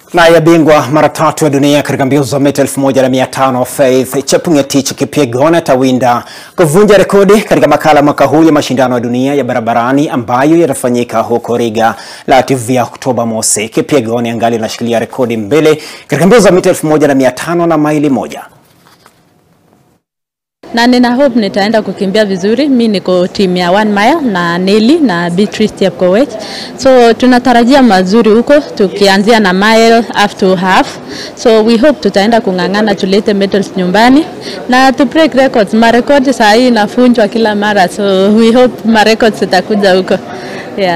Naye bingwa mara tatu wa dunia katika mbio za mita 1500 Faith Chepngetich Kipyegon atawinda kuvunja rekodi katika makala mwaka huu ya mashindano ya dunia ya barabarani ambayo yatafanyika huko Riga, Latvia Oktoba mosi. Kipyegon angali anashikilia rekodi mbele katika mbio za mita 1500 na maili moja na nina hope nitaenda kukimbia vizuri. Mi niko timu ya one mile na Nelly na Beatrice Chepkoech, so tunatarajia mazuri huko, tukianzia na mile half to half, so we hope tutaenda kung'ang'ana tulete medals nyumbani na tu break records. Marekodi saa hii inafunjwa kila mara, so we hope marecords zitakuja huko.